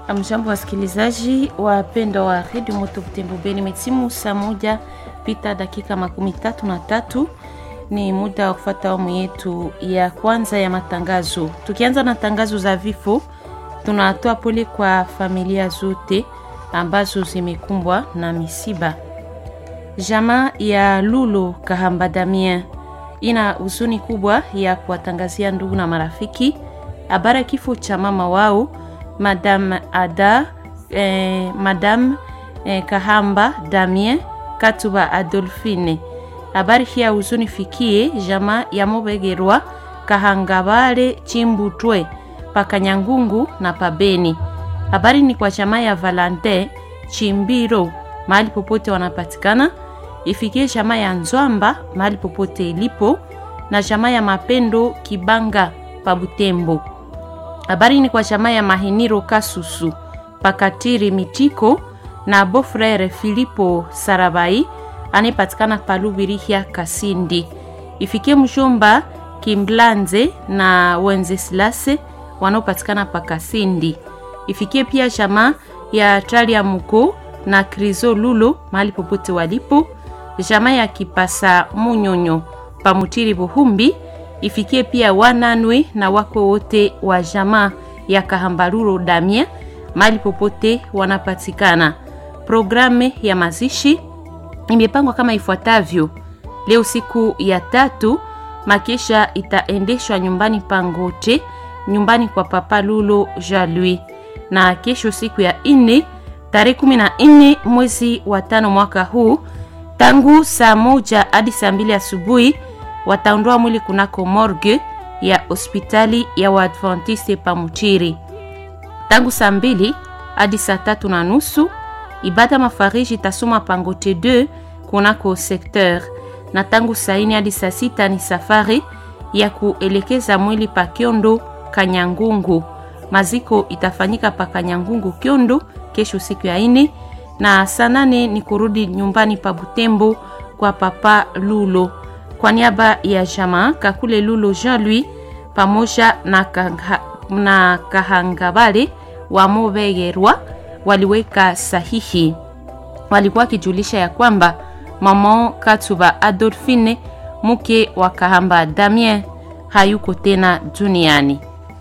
Amjambo wasikilizaji wapendwa wa redio Moto Butembo Beni, metimu saa moja pita dakika makumi tatu na tatu. Ni muda wa kufuata awamu yetu ya kwanza ya matangazo. Tukianza na tangazo za vifo, tunatoa pole kwa familia zote ambazo zimekumbwa na misiba. Jamaa ya Lulo Kahamba Damien ina huzuni kubwa ya kuwatangazia ndugu na marafiki habari ya kifo cha mama wao Madame Ada eh, Madame eh, Kahamba Damien Katuba Adolfine. Habari hii ya huzuni fikie jamaa ya Mobegerwa Kahangabale Chimbutwe Pakanyangungu na Pabeni. Habari ni kwa jamaa ya Valentin Chimbiro mahali popote wanapatikana, ifikie jamaa ya Nzwamba mahali popote ilipo, na jamaa ya Mapendo Kibanga pa Butembo. Habari ni kwa jamaa ya Mahiniro Kasusu Pakatiri Mitiko na Bofrere Filipo Sarabai anayepatikana Palubirihia Kasindi. Ifikie mshomba Kimblanze na Wenzeslase wanaopatikana pa Kasindi. Ifikie pia jamaa ya Talia Muko na Krizo Lulo mahali popote walipo, jamaa ya Kipasa Munyonyo Pamutiri Buhumbi. Ifikie pia wananwe na wako wote wa jamaa ya Kahambaruro Damien mahali popote wanapatikana. Programu ya mazishi imepangwa kama ifuatavyo: leo siku ya tatu, makesha itaendeshwa nyumbani Pangote, nyumbani kwa Papa Lulo Jalui, na kesho siku ya nne tarehe kumi na nne mwezi wa tano mwaka huu, tangu saa moja hadi saa mbili asubuhi wataondoa mwili kunako morgue ya hospitali ya Waadventiste Pamuchiri. Tangu saa mbili hadi saa tatu na nusu ibada mafariji itasoma Pangote 2 kunako secteur, na tangu saa ine hadi saa sita ni safari ya kuelekeza mwili pa Kyondo Kanyangungu. Maziko itafanyika pa Kanyangungu Kyondo kesho siku ya ine, na saa nane ni kurudi nyumbani pa Butembo kwa Papa Lulo. Kwa niaba ya jamaa Kakule Lulo Jean Louis pamoja na, kanga, na Kahangabale wa Mobegerwa waliweka sahihi. Walikuwa wakijulisha ya kwamba mama Katuba Adolfine mke wa Kahamba Damien hayuko tena duniani.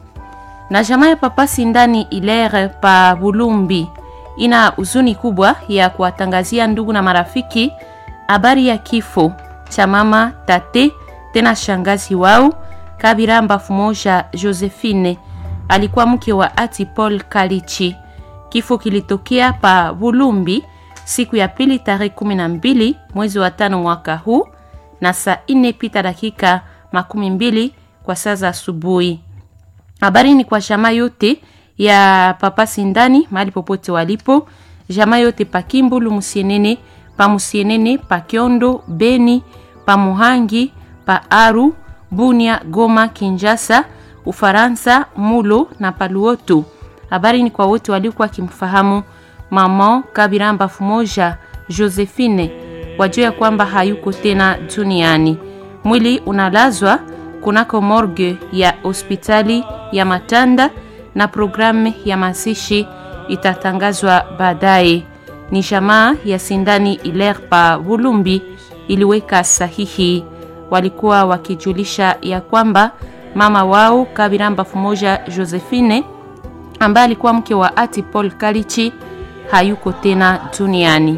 Na jamaa ya Papa Sindani Ilere pa Bulumbi ina huzuni kubwa ya kuwatangazia ndugu na marafiki habari ya kifo cha mama tate tena shangazi wao Kabira Mbafu moja Josephine, alikuwa mke wa ati Paul Kalichi. Kifo kilitokea pa Bulumbi siku ya pili tarehe kumi na mbili mwezi wa tano mwaka huu na saa ine pita dakika makumi mbili kwa saa za asubuhi. Habari ni kwa jamaa yote ya Papa Sindani mahali popote walipo, jamaa yote pa Kimbulu Musienene, pa Musienene, pa Kiondo, Beni, pa Muhangi, pa Aru, Bunia, Goma, Kinjasa, Ufaransa, Mulo na Paluoto. Habari ni kwa wote waliokuwa wakimfahamu mama Kabira Mbafu moja Josephine, wajua ya kwamba hayuko tena duniani. Mwili unalazwa kunako morgue ya hospitali ya Matanda na programu ya mazishi itatangazwa baadaye. Ni jamaa ya Sindani Iler pa Bulumbi iliweka sahihi. Walikuwa wakijulisha ya kwamba mama wao Kabira Mbafu moja Josephine ambaye alikuwa mke wa ati Paul Kalichi hayuko tena duniani.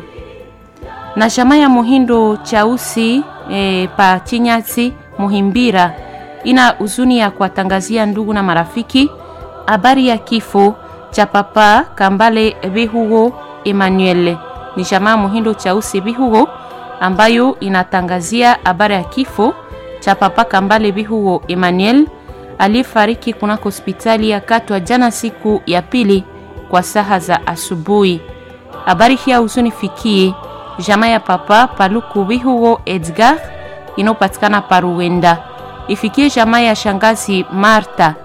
Na jamaa ya Muhindo Chausi e, pa Chinyasi Muhimbira ina huzuni ya kuwatangazia ndugu na marafiki habari ya kifo cha papa Kambale Bihugo Emmanuel. Ni jamaa Muhindo Chausi Bihugo ambayo inatangazia habari ya kifo cha papa Kambale Bihugo Emmanuel aliyefariki kunako hospitali ya Katwa jana siku ya pili kwa saha za asubuhi. Habari hii huzuni fikie jamaa ya papa Paluku Bihugo Edgar inayopatikana Paruwenda, ifikie jamaa ya shangazi Marta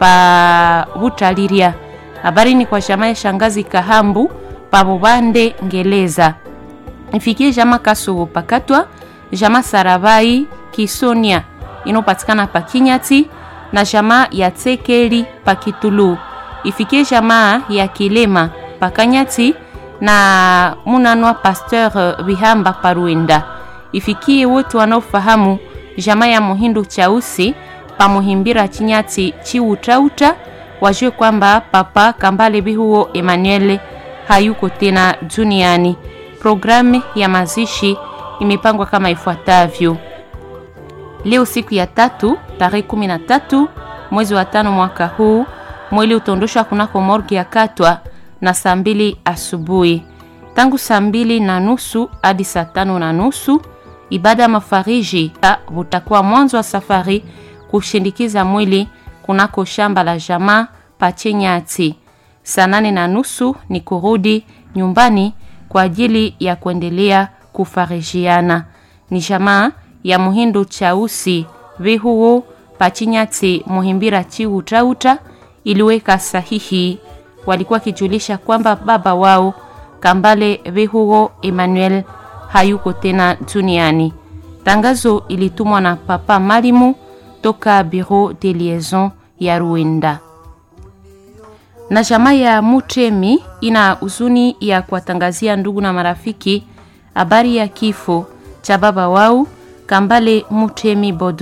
pa Butaliria. Habari ni kwa jamaa ya shangazi Kahambu pa Bubande Ngeleza, ifikie jamaa Kasugu Pakatwa, jamaa Sarabai Kisonia inayopatikana pa Kinyati na jamaa ya Tsekeli pa Kitulu ifikie jamaa ya Kilema Pakanyati na Munanwa Pasteur Bihamba Paruenda. Ifikie wote wanaofahamu jamaa ya Muhindu Chausi pamuhimbira Chinyati Chiutauta wajue kwamba Papa Kambale Bihuo Emmanuel hayuko tena duniani. Programu ya mazishi imepangwa kama ifuatavyo: leo siku ya tatu tarehe 13 mwezi wa tano mwaka huu, mwili utaondoshwa kunako morgi ya Katwa na saa mbili asubuhi. Tangu saa mbili na nusu hadi saa tano na nusu ibada ya mafariji utakuwa mwanzo wa safari kushindikiza mwili kunako shamba la jamaa Pachenyati. Saa nane na nusu ni kurudi nyumbani kwa ajili ya kuendelea kufarijiana. Ni jamaa ya Muhindu Chausi Vihuo Pachinyati Muhimbira Chiutauta iliweka sahihi. Walikuwa kijulisha kwamba baba wao Kambale Vihuo Emmanuel hayuko tena duniani. Tangazo ilitumwa na Papa Malimu toka Bureau de Liaison ya Ruenda na jamaa ya Mutemi ina huzuni ya kuwatangazia ndugu na marafiki habari ya kifo cha baba wao Kambale Mutemi Bodo.